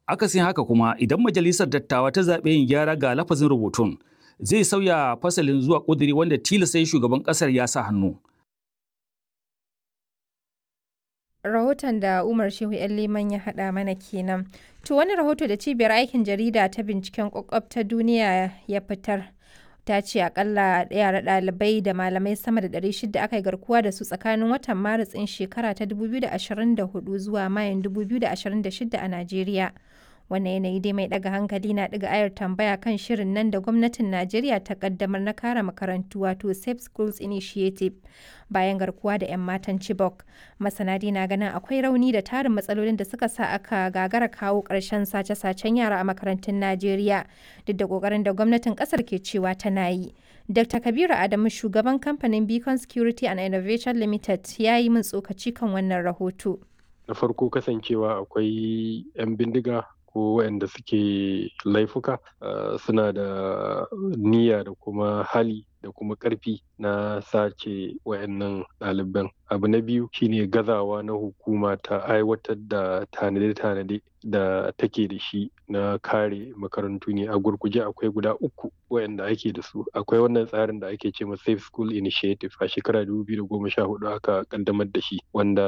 Akasin haka kuma idan majalisar dattawa ta zaɓe yin gyara ga lafazin rubutun zai sauya fasalin zuwa ƙudiri wanda tilasta shugaban ƙasar ya sa hannu. rahoton da Umar Shehu ‘yan Liman ya haɗa mana kenan. To wani rahoto da cibiyar aikin jarida ta binciken kwakwab ta duniya ya fitar. Ta ce akalla yara ɗalibai da malamai sama da 600 aka yi garkuwa da su tsakanin watan Maris ɗin shekara ta 2024 zuwa Mayun 2026 a Najeriya. wannan yanayi dai mai daga hankali na daga ayar tambaya kan shirin nan da gwamnatin najeriya ta kaddamar na kare makarantu wato safe schools initiative bayan garkuwa da 'yan matan chibok masana na ganin akwai rauni da tarin matsalolin da suka sa aka gagara kawo ƙarshen sace-sacen yara a makarantun najeriya duk da ƙoƙarin da gwamnatin ƙasar ke cewa tana yi dr kabiru adamu shugaban kamfanin beacon security and innovation limited ya yi min tsokaci kan wannan rahoto na farko kasancewa akwai 'yan bindiga ko waɗanda suke laifuka suna da niyya da kuma hali da kuma ƙarfi na sace wayannan ɗaliban abu na biyu shine gazawa na hukuma ta aiwatar da tanade-tanade da take da shi na kare makarantu ne a gurguje akwai guda uku wayanda ake da su akwai wannan tsarin da ake ce ma safe school initiative a shekara 2014 aka kaddamar da shi wanda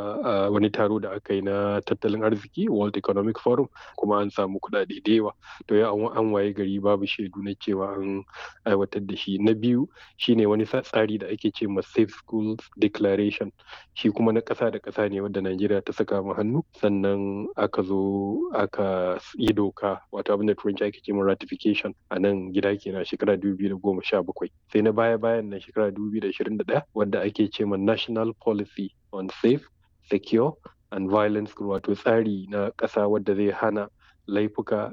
wani taro da aka yi na tattalin arziki world economic forum kuma an samu kuɗaɗe da yawa to ya an waye gari babu shaidu na cewa an aiwatar da shi na biyu shine wani tsari da ake ce ma safe schools declaration shi kuma na ƙasa da ƙasa ne wanda najeriya ta saka mu hannu sannan aka zo aka yi doka wato abin da turanci ake ce ma ratification a nan gida kenan shekara 2017 sai na baya bayan nan shekara 2021 wanda ake ce ma national policy on safe secure and violence wato tsari na ƙasa wadda zai hana laifuka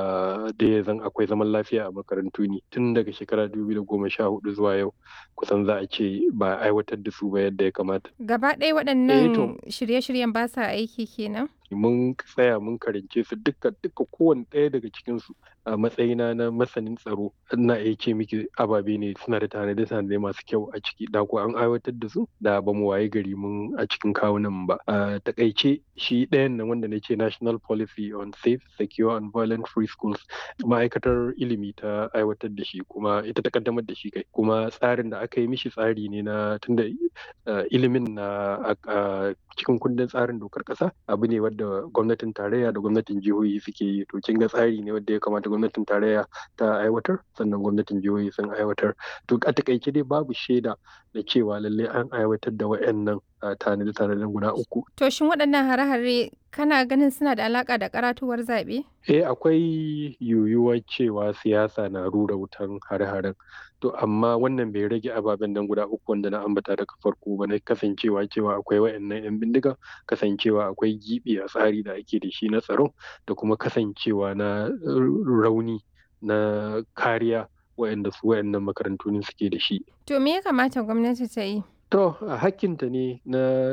da da ya zan akwai zaman lafiya a makarantu ne tun daga shekara 2014 zuwa yau kusan za a ce ba a aiwatar da su ba yadda ya kamata. Gaba ɗaya waɗannan shirye-shiryen ba sa aiki kenan? mun tsaya mun karance su duka duka kowane ɗaya daga cikinsu a matsayina na masanin tsaro ina iya ce miki ababe ne suna da tanade tanade masu kyau a ciki da ko an aiwatar da su da ba mu waye gari mun a cikin kawunan ba a takaice shi ɗayan nan wanda na ce national policy on safe secure and violent free schools ma'aikatar ilimi ta aiwatar da shi kuma ita ta kaddamar da shi kai kuma tsarin da aka yi mishi tsari ne na tunda ilimin na cikin kundin tsarin dokar ƙasa abu ne wadda gwamnatin tarayya da gwamnatin jihohi suke yi to kin ga tsari ne wadda ya kamata gwamnatin tarayya ta aiwatar sannan gwamnatin jihohi sun aiwatar to a takaice dai babu shaida da cewa lalle an aiwatar da wayannan tanade tanaden guda uku to shin waɗannan hare-hare kana ganin suna da alaka da karatuwar zaɓe eh akwai yiwuwar cewa siyasa na rura wutan hare-haren to amma wannan bai rage ababen nan guda uku wanda na ambata daga farko ba na kasancewa cewa akwai wayannan yan bindiga kasancewa akwai gibi a tsari da ake da shi na tsaro da kuma kasancewa na rauni na kariya wayanda su wayannan makarantu ne suke da shi to me ya kamata gwamnati ta yi to hakkinta ne na